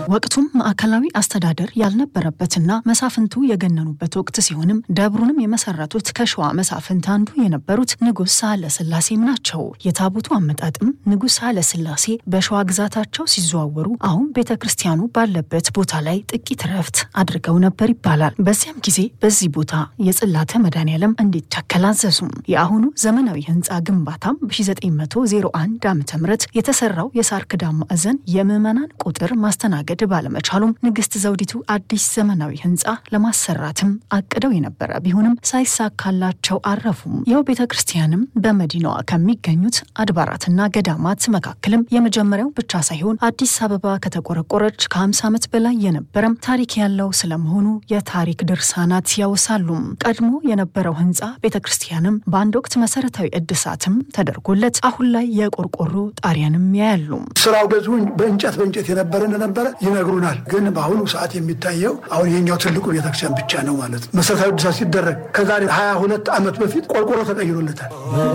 ወቅቱም ማዕከላዊ አስተዳደር ያልነበረበትና መሳፍንቱ የገነኑበት ወቅት ሲሆንም ደብሩንም የመሰረቱት ከሸዋ መሳፍንት አንዱ የነበሩት ንጉሥ ሳህለ ሥላሴም ናቸው። የታቦቱ አመጣጥም ንጉሥ ሳህለ ሥላሴ በሸዋ ግዛታቸው ሲዘዋወሩ አሁን ቤተ ክርስቲያኑ ባለበት ቦታ ላይ ጥቂት ረፍት አድርገው ነበር ይባላል። በዚያም ጊዜ በዚህ ቦታ የጽላተ መድኃኔዓለም እንዲተከል አዘዙም። የአሁኑ ዘመናዊ ህንፃ ግንባታም በ1901 ዓ ም የተሰራው የሳር ክዳን ማዕዘን የምዕመናን ቁጥር ማስተናገድ ባለመቻሉም ንግስት ዘውዲቱ አዲስ ዘመናዊ ህንፃ ለማሰራትም አቅደው የነበረ ቢሆንም ሳይሳካላቸው አረፉም። ይኸው ቤተ ክርስቲያንም በመዲናዋ ከሚገኙት አድባራትና ገዳማት መካከልም የመጀመሪያው ብቻ ሳይሆን አዲስ አበባ ከተቆረቆረች ከ50 ዓመት በላይ የነበረም ታሪክ ያለው ስለመሆኑ የታሪክ ድርሳናት ያወሳሉ። ቀድሞ የነበረው ህንፃ ቤተ ክርስቲያንም በአንድ ወቅት መሰረታዊ እድሳትም ተደርጎለት አሁን ላይ የቆርቆሮ ጣሪያንም ያያሉ። ስራው ገዙ በእንጨት በእንጨት የነበረ እንደነበረ ይነግሩናል። ግን በአሁኑ ሰዓት የሚታየው አሁን የኛው ትልቁ ቤተክርስቲያን ብቻ ነው ማለት ነው። መሰረታዊ እድሳት ሲደረግ ከዛሬ 22 ዓመት በፊት ቆርቆሮ ተቀይሮለታል።